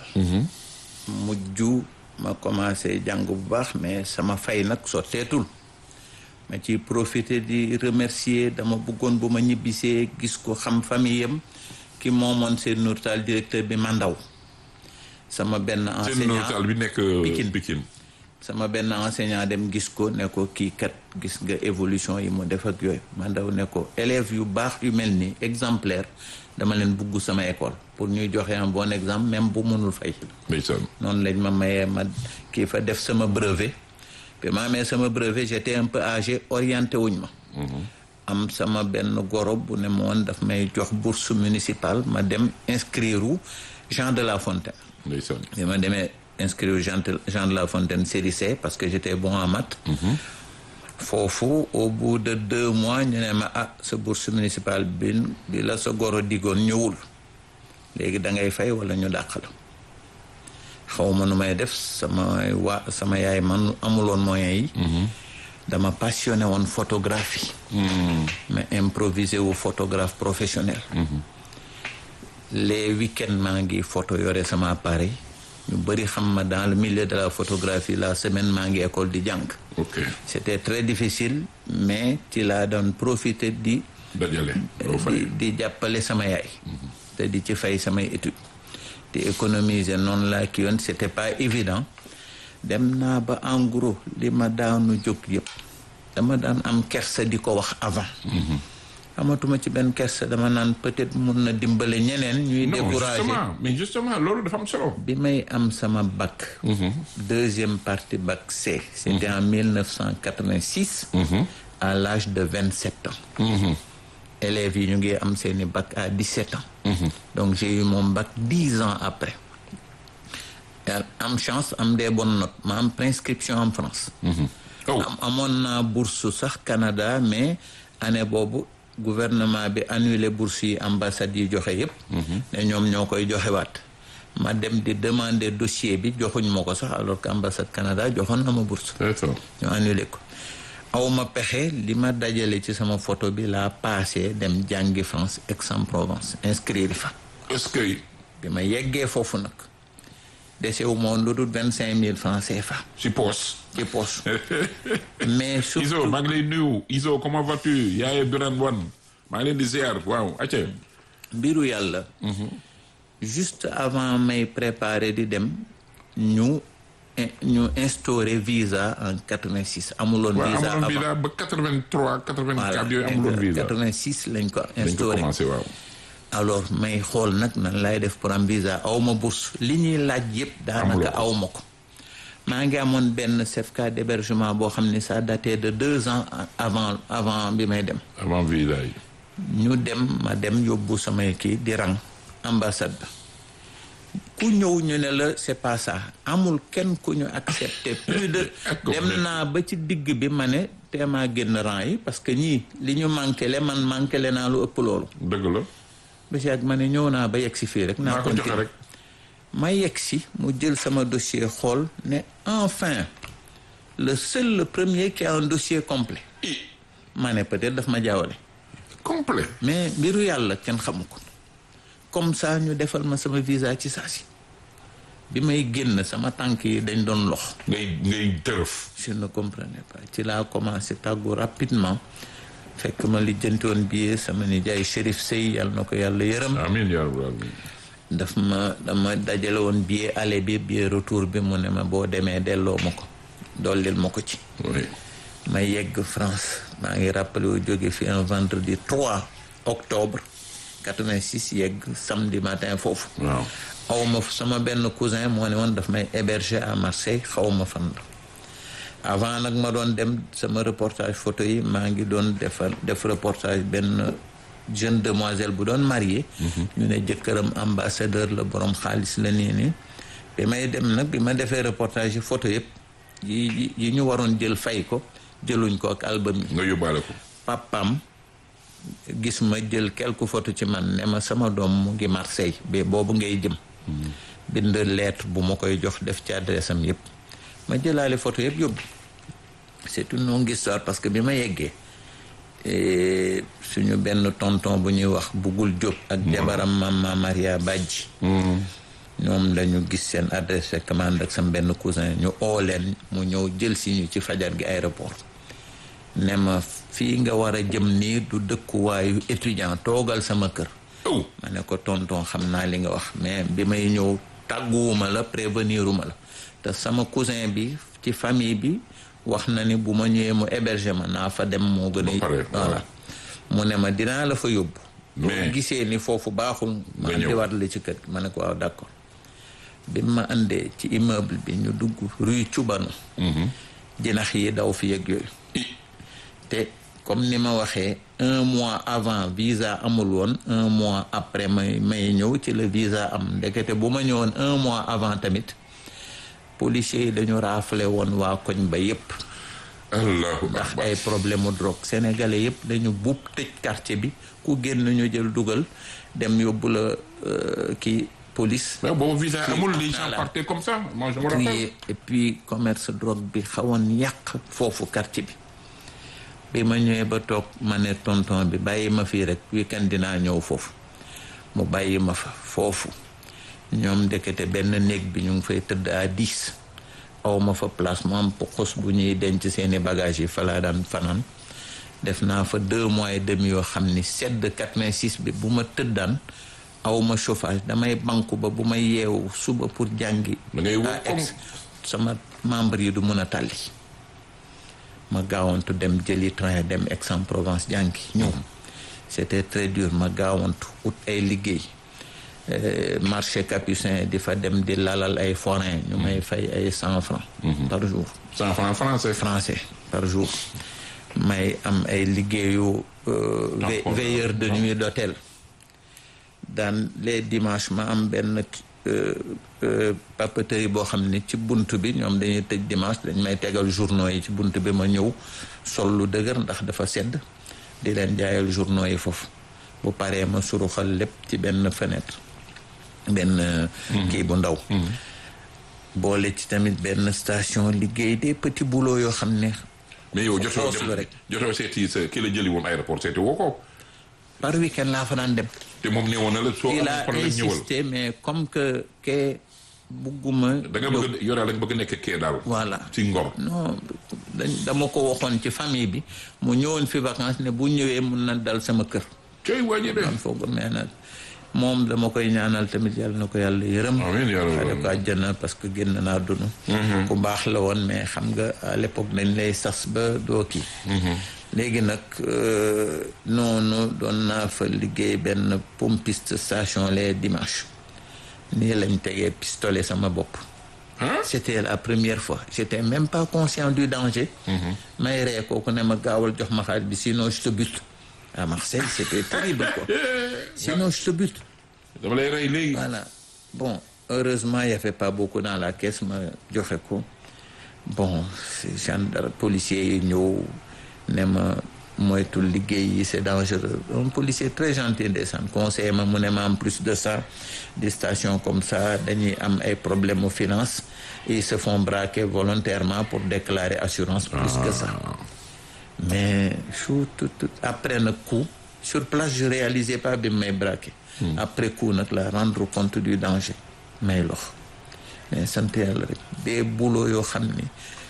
mujj ma commencé jàng bu baax mais sama fay nag sotteetul ma ci profité di remercier dama bëggoon bu ma ñibbisee gis ko xam famille am ki moomoon Seydou Nourou Tall directeur bi Mandaw sama benn seen enseignant notal bi nekk Pikine. Pikine sama benn enseignant dem gis ko ne ko kii kat gis nga évolution yi mu def ak yooyu ma ndaw ne ko élèves yu baax yu mel ni exemplaire dama leen bugg sama école pour ñuy joxe un bon exemple même bu mënul fay ndeysaan noonu lañ ma mayee ma kii fa def sama brevet bi ma amee sama brevet j'étais un peu âgé orienté wuñ ma am sama benn goro bu ne ma woon daf may jox bourse municipale ma dem inscrire u Jean de La Fontaine ndeysaan bi ma demee inscrire Jean de Jean de La Fontaine série C parce que j'étais bon en maths foofu au bout de deux mois ñu ne ma ah sa bourse municipale bi bi la sa goro digoon ñëwul léegi da ngay fay wala ñu dàq la xaw ma nu may def sama waa sama yaay man amuloon moyens yi dama passionné woon photographie mais improvisé wu photographe professionnel les week-ends maa ngi photo yore sama appareil ñu bëri xam ma dans le milieu de la photographie la semaine maa ngi école di jàng ok c'était très difficile mais ci laa doon profiter di dajale doo fay di di jàppale sama yaay te di ci fay samay études di économiser noonu laa ki yoon c'était pas évident dem naa ba en gros li ma daanu jóg yëpp dama daan am kersa di ko wax avant amatuma ci benn kersa dama naan peut-être mun na dimbale ñeneen ñuy non décourager justement mais justement loolu dafa am solo bi may am sama bac deuxième partie bac C c'était en 1986 à l'âge de 27 ans élèves yi ñu ngi am seeni bac à 17 ans donc j'ai eu mon bac 10 ans après Yàlla am chance am des bonnes notes ma am préinscription en France oh am amoon naa bourse sax Canada mais année boobu gouvernement bi annulé bourse yi ambassade yi joxe yépp ne ñoom ñoo koy joxewaat ma dem di demander dossier bi joxuñ ma ko sax alors que ambassade Canada joxoon na ma bourse d'accord ñu annulé ko aw ma pexe li ma dajale ci sama photo bi laa passé dem jàngi France Aix-en-Provence inscrire fa est-ce que bi ma yeggee foofu nag desewu moon lu dul vingt cinq mille francs CFA si poos ci poche mais Iso surtout maa ngi lay nuyu Iso comment vas-tu yaaye Birane Wane maa ngi leen di ziar waaw acca mbiru yàlla juste avant may préparer di dem ñu ñu instauré visa en 86 amuloon waaw visa amuloon avant visa ba 83 84 yooyu amuloon visa 86 lañ ko dañ ko instauré commencé waaw alors may xool nag nan lay def pour am visa aw ma bourse li ñuy laaj yëpp daanaka Amuloo ko. aw ma ko maa ngi amoon benn certificat d'hébergement boo xam ne ça datait de deux ans avant avant bi may dem avant visa yi ñu dem ma dem yóbbu samay kii di rang ambassade ba ku ñëw ñu ne la c'est pas ça amul kenn ku ñu accepté plus de Ak ko dem def. naa ba ci digg bi ma ne teemaa génn rang yi parce que ñii li ñu manqué le man manqué le naa lu ëpp loolu dëgg la ba si ak ma ne ñëw naa ba yegg si fii rek naa naa ko joxe continuer rek ma yegg si mu jël sama dossier xool ne enfin le seul le premier qui a un dossier complet i ma ne peut-être daf ma jaawale complet mais mbiru yàlla kenn xamu ko comme ça ñu defal ma sama visa ci saa si bi may génn sama tànk yi dañ doon lox ngay ngay tërëf je ne comprenais pas ci laa commencé tàggu rapidement fekk ma lijjanti woon billet sama nijaay Chérif Sey yàlla na ko yàlla yërëm amiin yaa rabbal aalamiin daf ma dama dajale woon billet aller bi billet retour bi mu ne ma boo demee delloo ma ko dollil ma ko ci oui ma yegg France maa ngi rappelé wu jóge fi un vendredi 3 octobre 86 yegg samedi matin foofu waaw xaw ma sama benn cousin moo ne woon daf may héberger à Marseille xaw ma fan la avant nag ma doon dem sama reportage photo yi maa ngi doon defar def reportage benn jeune demoiselle bu doon marié ñu ne jëkkëram ambassadeur la borom xaalis la nii nii bi may dem nag bi ma defee reportage yi photo yëpp yi yi- yi ñu waroon jël fay ko jëluñ ko ak album yi nga yóbbaale ko papam gis ma jël quelques photos ci man ne ma sama doom mu ngi Marseille ba boobu ngay jëm bind lettre bu ma koy jox def ci adresse am yëpp ma jëlaale photo yëpp yóbbu c'est une longue histoire parce que bi ma yeggee eh, suñu benn tonton bu ñuy wax Bugul Diop ak jabaram Mama Maria Badji ñoom lañu gis seen adresse fekk ma ànd ak sama benn cousin ñu oo leen mu ñëw jël si ñu ci fajar gi aéroport ne ma fii nga war a jëm nii du dëkkuwaayu étudiant toogal sama kër oh ma ne ko tonton xam naa li nga wax mais bi may ñëw tàgguwuma la préveniruma la te sama cousin bi ci famille bi wax na ni bu ma ñëwee mu héberger ma naa fa dem moo gën Ba pare, a voilà mu ne ma dinaa la fa yóbbu boo Mais- gisee ni foofu baaxul ma Nga ñëw. andiwaat la ci kër gi ma ne ko waaw d'accord bi ma andee ci immeuble bi ñu dugg rue Cubanu jinax yi daw fi yëg yooyu i te comme ni ma waxee un mois avant visa amul woon un mois après may may ñëw ci la visa am ndekete bu ma ñëwoon un mois avant tamit policiers yi dañu raafale woon waa koñ ba yépp allahu ndax akbar ay problème mu drogue sénégalais yépp dañu buub tëj quartier bi ku génn ñu jël dugal dem yóbbu la euh, kii police mais boobu visa Puis, amul les gens voilà. partaient comme ça moi je me rappelle crier et puis commerce drogue bi xawoon yàq foofu quartier bi bi ma ñëwee ba toog ma ne tonton bi bàyyi ma fii rek weekend dinaa ñëw foofu mu bàyyi ma fa foofu ñoom ndekete benn néeg bi ñu ngi fay tëdd à dix aw ma fa place mu am xos bu ñuy denc seeni bagages yi fa laa daan fanaan def naa fa deux mois et demi yoo xam ni sedd 86 bi bu ma tëddaan aw ma chauffage damay banku ba bu may yeewu suba pour jàngi Da ngay woo à comme- Aix, sama membre yi du mun a tàlli ma gaawantu dem jëli train dem Aix-en-Provence jàngi ñëw c'était très dur ma gaawantu ut ay liggéey Euh, marché capucin di fa dem di lalal ay forain ñu may fay ay cent francs par jour cent francs français français par jour may am ay liggéeyu euh, ve- D'accord. veilleur de nuit d'hôtel daan les dimanches ma am benn euh, euh, papeterie boo xam ne ci bunt bi ñoom dañuy tëj dimanche dañ may tegal journaux yi ci bunt bi ma ñëw sol lu dëgër ndax dafa sedd di leen jaayal journaux yi foofu bu paree ma suruxal lépp ci benn fenêtre benn euh, kii bu ndaw boole ci tamit benn station liggéey des petits boulots yoo xam ne mais yow jotoo xoos la rek. jotoo seeti sa ki la jëli woon aéroport seeti woo ko par week-end laa fa daan dem te moom nee woon na la soo il amul a problème ñëwal insisté mais comme que ke bugguma da nga bëgg a yoraa da nga bëgg a nekk kee daal voilà ci ngor non dañ dama ko waxoon ci famille bi mu ñëwoon fi vacances ne bu ñëwee mun na dal sama kër coy wàññi de man foog mais nag moom dama koy ñaanal tamit yàlla na ko yàlla yërëm amiin yaa xale rabbal ko àjjana parce que génn naa dunu ku baax la woon mais xam nga à l'époque dañ lay sas ba doo kii léegi nag euh, noonu doon naa fa liggéey benn pompiste station les dimanches nii lañ tegee pistolet sama bopp ah c'était la première fois j'étais même pas conscient du danger may ree kooku ne ma gaawal jox ma xaalis bi sinon je te bute à Marseille c'était terrible quoi sinon je te bute dama lay rey léegi voilà bon heureusement il y avait pas beaucoup dans la caisse ma joxe ko bon c'est gendarme policier yi ñëw ne ma moytul liggéey yi c'est dangereux un policier très gentil ndeysaan conseiller ma mu ne ma en plus de ça des stations comme ça dañuy am ay problèmes aux finances ils se font braquer volontairement pour déclarer assurance plus que ça mais chou tout tout après nag coup sur place je réalisais pas bi may braqué après coup nag la rendre compte du danger may lox mais sant yàlla rek des boulot yoo xam ni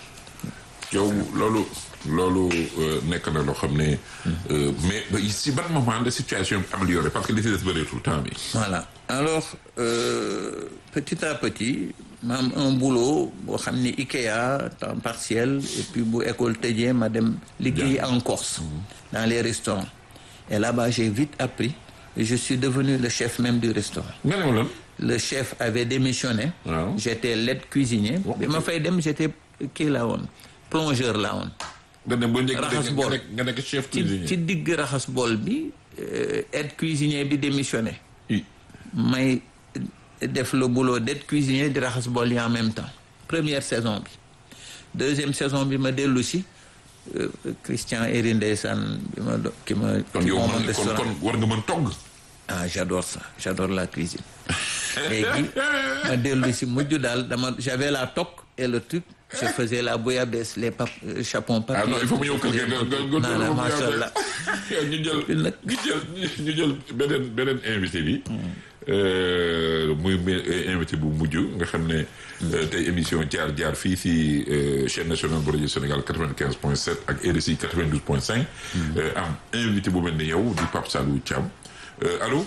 yow loolu loolu euh, nekk na loo xam ne euh, mais ba si ban moment la situation bi amélioré parce que li si des bëreetul temps bi voilà alors euh, petit à petit ma am un boulot boo xam ni IKEA temps partiel et puis bu école tëjee ma dem liggéey en Corse dans les restaurants et là-bas j'ai vite appris et je suis devenu le chef même du restaurant nga ne ma lan le chef avait démissionné Waaw. j'étais l'aide cuisinier bi ma fay dem j'étais kii laa woon plongeur laa woon nga ne ba njëkk Raxas nga bool. nekk nga nekk chef ci cuisinier ci digg raxas bool bi euh, aide cuisinier bi démissionné i may def le boulot d'aide cuisinier di raxas bool yi en même temps première saison bi deuxième saison bi ma dellu si euh, Christian Eri ndeysaan bi ma do ki ma kon ki yow moomoon man kon restaurant kon war nga mën togg ah j'adore ça j'adore la cuisine léegi ma dellu si mujj daal dama j'avais la toque et le truc je faisais la bouillabaisse les pap euh, chapons papier ah non il faut mu ñëw kër ga nga nga nga non non macha allah ñu jël Puis nag- ñu jël ñu jël beneen beneen invité bi euh, muy mi- invité bu mujj nga xam ne euh, tey émission jaar jaar fii si euh, chaîne nationale bu rajo Sénégal 95 point 7 ak RSI 92 point 5 euh, am invité bu mel ni yow di Pape Salou Thiam Euh, allô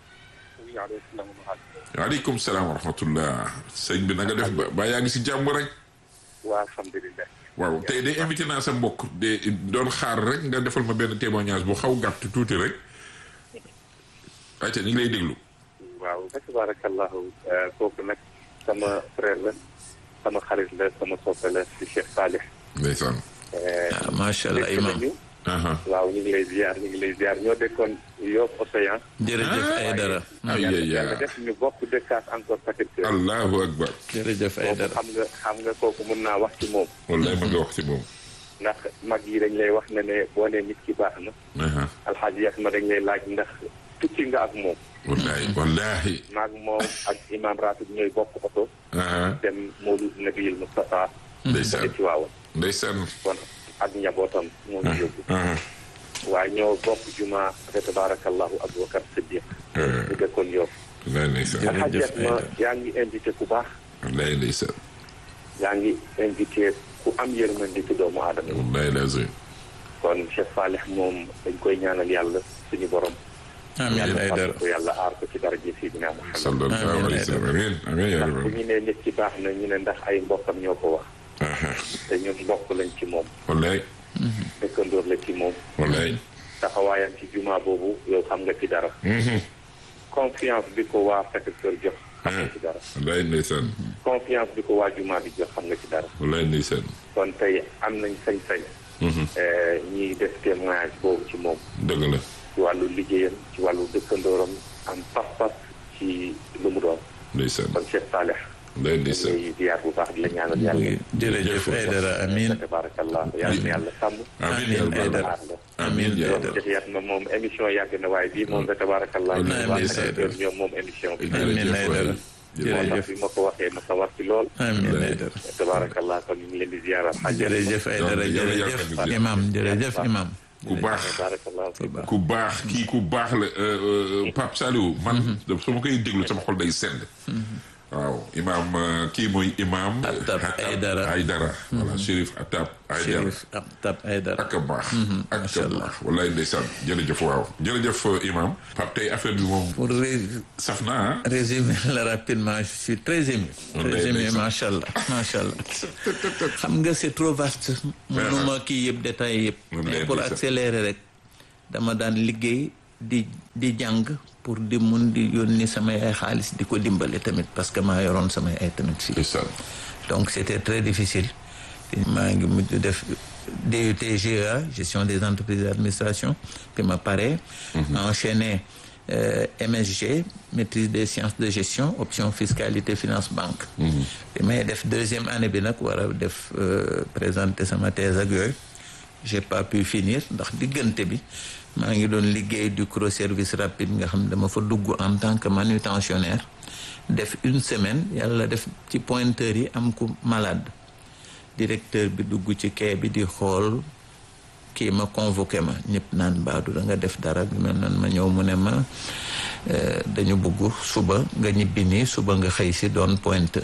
waaleykum salaam wa rahmatullah sëñ bi na nga def ba ba yaa ngi si jàmm rek waa alhamdulilah. waaw tey de invité naa sa mbokk de doon xaar rek nga defal ma benn témoignage bu xaw gàtt tuuti rek ayca ñu ngi lay déglu waaw fa tabarakallahu kooku nag sama frère la sama xarit la sama soppe la si Cheikh Salih. ndeysaan ah macha allah dëkk imam nañu aha waaw ñu ngi lay ziar ñu ngi lay ziar ñoo dëkkoon Yoff Océan. jërëjëf Aïdara ay yàlla ay yàlla def ñu bokk dëkkaat encore Sacré-Cœur. allahu akbar jërëjëf kooku Aïdara xam nga xam nga kooku mun naa wax ci moom. wallaay ma nga wax si moom ndax mag yi dañ lay wax ne ne boo nee nit ki baax na. aha alxaaji yas ma dañ lay laaj ndax tukki nga ak moom. wallaay wallahi maag moom ak imam ratib ñooy bokk oto. aha dem Mawlud Nabiyil Mustafa. ndeysaan ci waawoon ndeysaan kon ak njabootam moo ñu yóbbu. aha waaye ñoo bokk juma fa tabarakallahu Aboubacar Siddiq. Eh. ñu dëkkoon Yoff. wallaay ndeysaan Jërëjëf alxaaji yas ma Aïdara. yaa ngi invité ku baax. wallaay ndeysaan yaa ngi invité ku am yërmande ci doomu aadama yi. wallaay lazim kon Cheikh Salih moom dañ koy ñaanal yàlla suñu borom. amiin yàlla Aïdara fàttali ko yàlla aar ko ci daraja Sidina Muhammad. sallallahu Amiin, alayhi wa sallam amiin amiin yaa ndax bu rabbi ñu nee nit ki baax na ñu ne ndax ay mbokkam ñoo ko wax. aha te ñun mbokk lañ ci moom. wallaay dëkkandoor la ci moom. wallaay taxawaayam ci juma boobu yow xam nga ci dara. mhm confiance bi ko waa Sacré-Cœur jox xam nga ci dara. wallaay ndeysaan confiance bi ko waa juma bi jox xam nga ci dara. wallaay ndeysaan kon tey am nañ sañ-sañ. mhm eh, ñiy def témoignage boobu ci moom. dëgg la ci wàllu liggéeyam ci wàllu dëkkandooram am pas-pas ci lu mu doon. ndeysaan kon Cheikh Saleh. wallaay ñu ndeysaan ngi ziar bu baax di la ñaanal yàlla. jërëjëf Aïdara amiin tabarakallah yàlla na yàlla sàmm. amiin yaa Amiin, rabbal Aïdara. aar la. amiin yaa yoon rabbal Cheikh Yatma moom émission yàgg na waaye bii moom da tabarakallah Amiin, waa amiin, Sacré-Cœur Aïdara. ñoom moom émission bi. Amiin, jërëjëf Aïdara. waay. moo tax jërëjëf bi ma ko waxee ma sawar ci lool. amiin Aïdara tabarakallah kon ñu ngi leen di ziaral. jërëjëf Aïdara Yàlla jërëjëf yàlla imam jërëjëf imam ku baax tabarakallah ku baax kii ku baax la euh, euh, Pape Saliou man su ma koy déglu sama xol day sedd waaw imaam euh, kii mooy imaam. Atab Aydara. Aydara. voilà Chérif Atab Aydara. Chérif Tab Aydara ak a baax. ak a baax wallaay ndeysaan jërëjëf waaw jërëjëf euh, imaam. Pape tey affaire bi moom pour ré- saf na ah. résumer la rapidement je suis très ému Wallaay très ému ndeysaan. macha allah macha allah xam nga c'est trop vaste mënuma kii yëpp détail yëpp Wallaay mais pour ndeysaan. accélérer rek dama daan liggéey di di jàng pour di mun di yónni samay ay xaalis di ko dimbale tamit parce que maa yoroon samay ay tamit fii ndeysaan. donc c'était très difficile maa ngi mujj def DUT GEA gestion des entreprises d'administration puis ma pare enchaîné euh, MSG maîtrise des sciences de gestion option fiscalité finance banque bi may def deuxième année bi nag war a def euh, présenter sama thèse ak yooyu j'ai pas pu finir ndax diggante bi maa ngi doon liggéey du gros service rapide nga xam ne dama fa dugg en tant que manutentionnaire def une semaine yàlla def ci pointeur yi am ku malade directeur bi dugg ci quai bi di xool kii ma convoqué ma ñëpp naan baadu da nga def dara bi mel nan ma ñëw mu ne ma euh, dañu bëgg suba nga ñibbi nii suba nga xëy si doon pointeur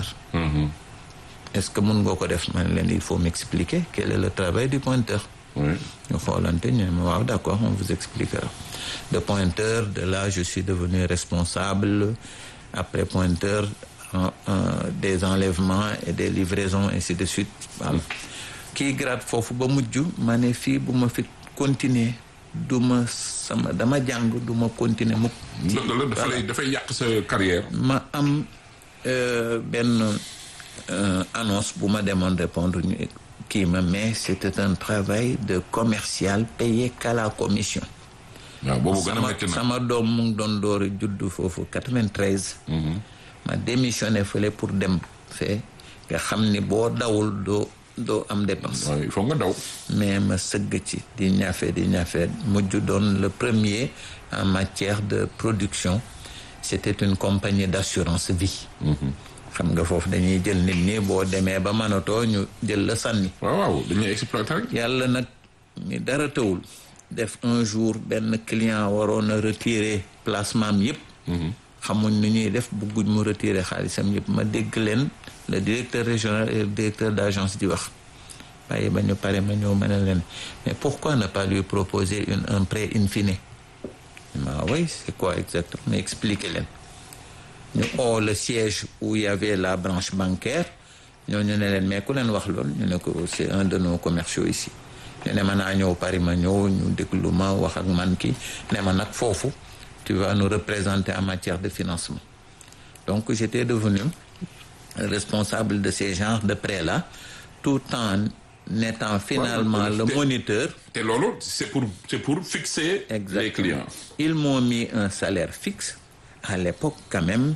est-ce que mun nga ko def man leen il faut m'expliquer quel est le travail du pointeur oui. ñu xoolante ñu ne ma waaw d'accord on vous expliquera de pointeur de là je suis devenu responsable après pointeur en- en- des enlèvements et des livraisons ainsi de suite voilà kii grade foofu ba mujj ma ne fii bu ma fi continuer du ma sama dama jàng du ma continuer mukk ci- dëgg la dafa lay dafay yàq sa carrière. ma am euh, benn euh, annonce bu ma demoon répondre ñu kii ma mais c'était un travail de commercial payé qu'à la commission waaw boobu gën a sama métti na. sama doom mu ngi doon door a judd foofu 93 ma démissionné fële pour dem fee nga xam ni boo dawul doo doo am dépense waaw il faut nga daw. mais ma sëgg ci di ñafe di ñafe mujj doon le premier en matière de production c'était une compagnie d'assurance vie xam nga foofu dañuy jël nit ñi boo demee ba mënatoo ñu jël la sànni waaw waaw dañuy exploiter rek. yàlla nag ni dara tawul def un jour benn client waroon a retirer placement am yëpp xamuñ ni ñuy def bëgguñ mu retirer xaalisam yëpp ma dégg leen le directeur régional et le directeur d'agence di wax waaye ba ñu pare ma ñëw ma ne leen mais pourquoi ne pas lui proposer une un prêt in fine ma oui c'est quoi exactement mais expliquer leen ñu oo le siège où il y avait la branche bancaire ñooñu ne leen mais ku leen wax loolu ñu ne ko c'est un de nos commerciaux ici ñu ne ma naa ñëw Paris ma ñëw ñu déglu ma wax ak man ki ne ma nag foofu tu vas nous représenter en matière de financement donc j'étais devenu responsable de ces genres de prêts-là tout en étant finalement le te- moniteur te loolu c'est pour c'est pour fixer les Exactement. clients. Ils m'ont mis un salaire fixe, à l'époque quand même,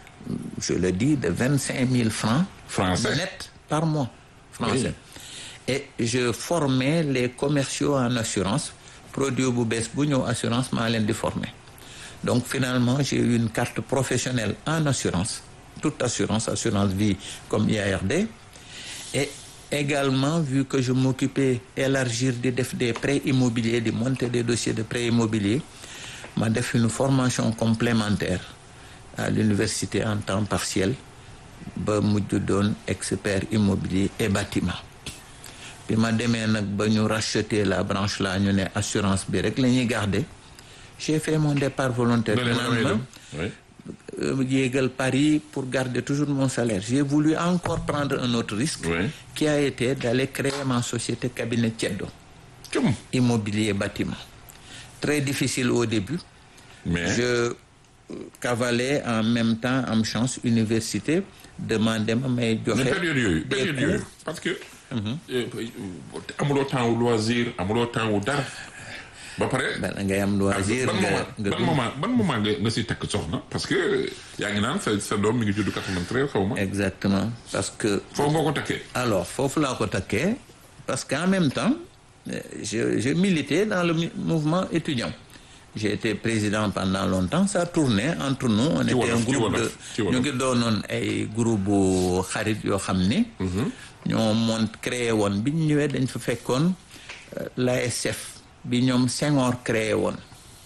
je le dis, de 25 000 francs Français. net par mois. Français. Oui. Et je formais les commerciaux en assurance. Produit bu bees bu ñëw assurance maa leen di former. Donc finalement, j'ai eu une carte professionnelle en assurance, toute assurance, assurance vie comme IARD. Et également, vu que je m'occupais élargir di def des prêts immobiliers, de monter des dossiers de prêts immobiliers, ma def une formation complémentaire à l'université en temps partiel ba mujj doon expert immobilier et bâtiment bi ma demee nag ba ñu racheter la branche là ñu ne assurance bi rek la ñuy garder j'ai fait mon départ volontaire Nga ne ma damay Finalement, dem. Oui. euh, yéegal Paris pour garder toujours mon salaire. J'ai voulu encore prendre un autre risque Oui. qui a été d'aller créer ma société cabinet Tiedo, Cum. immobilier bâtiment. Très difficile au début. mais Je euh, cavalais en même temps am chance université demandé ma may joxe mais période yooyu des période cours. yooyu parce que. euh, amuloo temps wu loisir amuloo temps wu dara ba pare. Bala ngay am loisir ban nga moment nga ban moment ban moment nga nga si takk soxna parce que yaa ngi naan sa sa doom mi ngi judd 93 xaw ma. exactement parce que foofu nga ko takkee. Alors, foofu laa ko takkee parce qu'en même temps, euh, je, je militais dans le mi- mouvement étudiant. J'ai été président pendant longtemps, ça tournait entre nous, on était wolof, un ci groupe wolof, de... ci wolof. ñu ngi doonoon ay groupe bu xarit yoo xam ni ñoo moon créé woon bi ñu ñëwee dañ fa fekkoon euh, l'ASF bi ñoom Senghor créé woon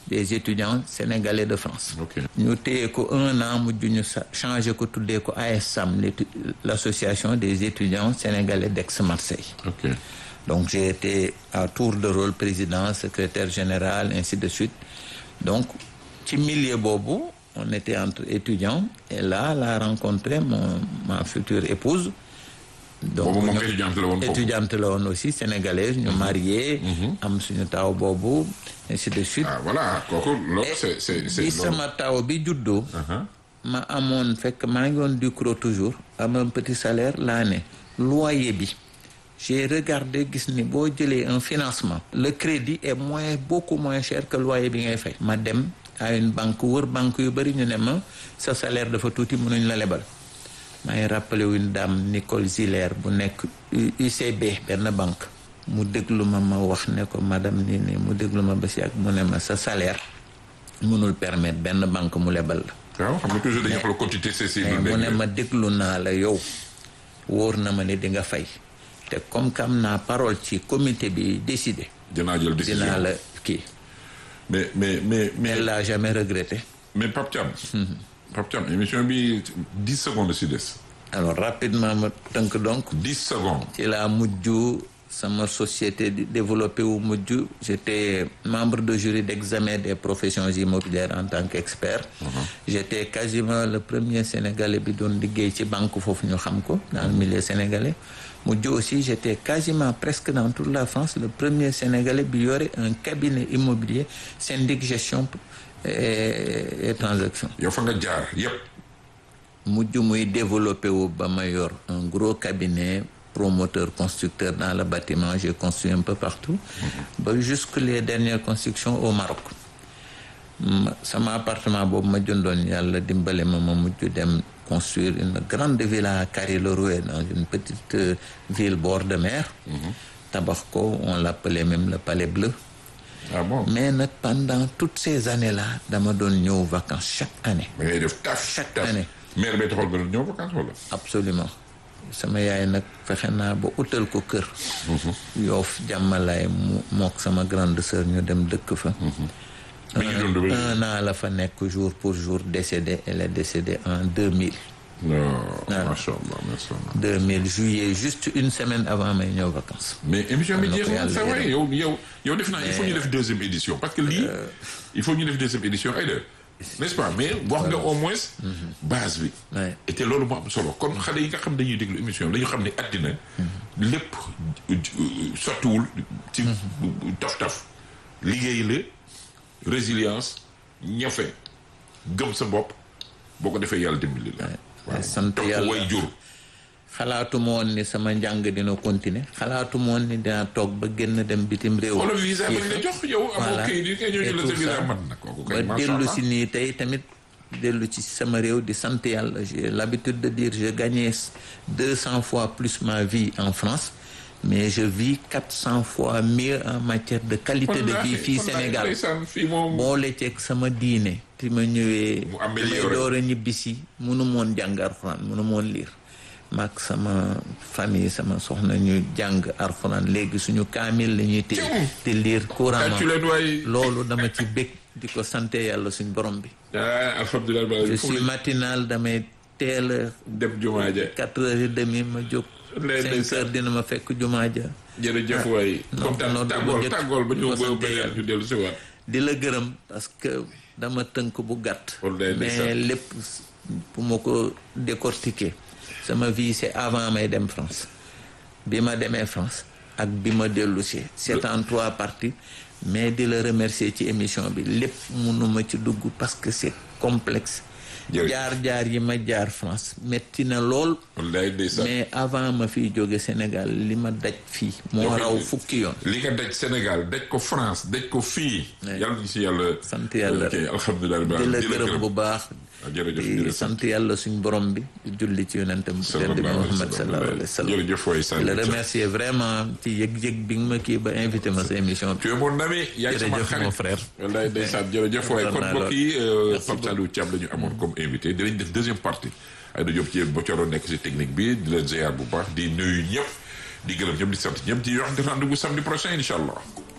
des étudiants sénégalais de France ok ñu téye ko un an mujj ñu sa changé ko tuddee ko ASSAM l'étu- l'association des étudiants sénégalais d'Aix-Marseille ok donc j'ai été à tour de rôle président secrétaire général ainsi de suite donc ci milieu boobu on était entre étudiants et là la rencontré mon ma future épouse donc boobu moom ñu- étudiante la woon foofu étudiante la woon aussi sénégalaise ñu marié am suñu taw boobu ainsi de suite ah voilà kooku loolu c'est c'est c'est bi loolu sama taw bi juddoo Uh-huh. ma amoon fekk maa ngi woon Ducrot toujours am un petit salaire laa ne loyer bi j'ai regardé gis ni boo jëlee un financement le crédit est moins beaucoup moins cher que loyer bi ngay fay ma dem à une banque wër banque yu bëri ñu ne ma sa salaire dafa tuuti mënuñ la lebal maa ngi rappelé wu une dame Nicole Ziller bu nekk U- UCB benn banque mu déglu ma ma wax ne ko madame nii nii mu déglu ma ba si ak mu ne ma sa salaire mënul permettre benn banque mu lebal la waaw xam nga toujours dañuy wax la quantité c'est mais mu ne ma déglu naa la yow wóor na ma ni di nga fay te comme que am naa parole ci comité bi décidé dinaa jël décision dinaa la kii mais mais mais mais elle l'a jamais regretté mais Pape Thiam Pape Thiam émission bi dix secondes si des alors rapidement ma tënk donc dix secondes ci laa mujj sama société di développé wu mujj j'étais membre de jury d'examen des professions immobilières en tant qu'expert j'étais quasiment le premier sénégalais bi doon liggéey ci banque foofu ñu xam ko dans le milieu sénégalais mujj aussi j'étais quasiment presque dans toute la France le premier sénégalais bi yore un cabinet immobilier syndic gestion et, et transaction yow fa nga jaar yépp mujj muy développé wu ba ma yor un gros cabinet promoteur constructeur dans le bâtiment j'ai construit un peu partout ba jusque les dernières constructions au Maroc ma sama appartement boobu ma jëndoon yàlla dimbale ma ma mujj dem construire une grande villa à Carry-le-Rouet dans une petite euh, ville bord de mer tabax ko on l'appelait même le Palais Bleu ah bon mais nag pendant toutes ces années-là dama doon ñëw vacances chaque année da ngay def taf Chaque taf année. maire bay taxal nga doon ñëw vacances wala absolument sama yaay nag fexe naa ba utal ko kër yoof jàmmalaay mu mook sama grande sœur ñu dem dëkk fa mi ngi dund ba un an la fa nekk jour pour jour décédée elle est décédée en 2000 non Ah. macha allah macha allah 2000 juillet juste une semaine avant may ñëw vacances mais émission bi Am na ko jeexul yàlla sa waay yërëm. yow yow yow def naa il faut ñu def deuxième édition parce que lii il faut ñu def deuxième édition ay de n'est-ce pas mais wax nga au moins base bi Ouais. et te loolu moo am solo kon xale yi nga xam dañuy déglu émission bi dañu xam ne àddina lépp sottiwul ci taf-taf liggéey la résilience ñafe gëm sa bopp boo ko defee yàlla dimbali la waaw sant topp yàlla. way jur xalaatuma woon ni sama njàng dina continuer xalaatuma woon ni dinaa toog ba génn dem bitim réew wala visa bañ la jox yow amoo Voilà. kayit yi kay ñëw Et ñu la tout sa visa ça. man na kooku ba kay macha dellu allah si nii tey tamit dellu ci sama réew di sant yàlla j'ai l'habitude de dire je gagnais deux cents fois plus ma vie en France mais je vis quatre cents fois mieux en matière de qualité de vie fii Sénégal fii moom boole ceeg sama diine ti ma ñëwee Mu amélioré. may door a ñibbisi munu moon jàng alxuraan munu moon liir maag sama famille sama soxna ñu jàng alxuraan léegi suñu kaamil la ñuy téye Tiens. di liir couramment tàccu leen waay loolu dama ci bég di ko sante yàlla suñ borom bi ah alhamdulilah je fu suis mu matinal damay teel a dem jumaa ja quatre heures et demie ma jóg Lay cinq ndeysaan. heures dina ma fekk jumaa ja jërëjëf waay non, kontaan non, tàggool bu njëkk- tàggool ba bu ñu ko ba sante beneen yàlla. ñu dellu si waat di la gërëm parce que dama tënk bu gàtt Wallaay mais ndeysaan. lépp bu ma ko décortiquer sama vie c'est avant may dem France bi ma demee France ak bi ma dellu si c'est en trois parties mais di la remercier ci émission bi lépp mënuma ci dugg parce que c'est complexe Jërëjëf. jaar-jaar yi ma jaar France metti na lool wallaay ndeysaan mais avant ma fiy jóge Sénégal li ma daj fii moo Joxe- raw fukki yoon li nga daj Sénégal daj ko France daj ko fii Ouais. yàlla ñu si yàlla sant yàlla ok alhamdulilah di la gërëm bu baax Ah, jërëjëf di jërëjëf sant yàlla suñ borom bi di julli ci yonentam bu tedd bi sallallahu alayhi wa Muhammad sallallahu alayhi wa sallam sallam jërëjëf waay di Saliou la Thiam. remercier vraiment ci yëg-yëg bi nga ma kii ba invité ma sa émission bi tu es mon ami yaay sama Jërëjëf, xarit mon frère. wallaay ndeysaan jërëjëf waay kon Kontaan naa mbokk yi lool. Merci Pape Saliou Thiam la ñu amoon comme invité dinañ def deuxième partie ay da Diop ci boccoro nekk si technique bi di leen ziar bu baax di nuyu ñëpp di gërëm ñëpp di sant ñëpp di wax di rendez-vous samedi prochain incha allah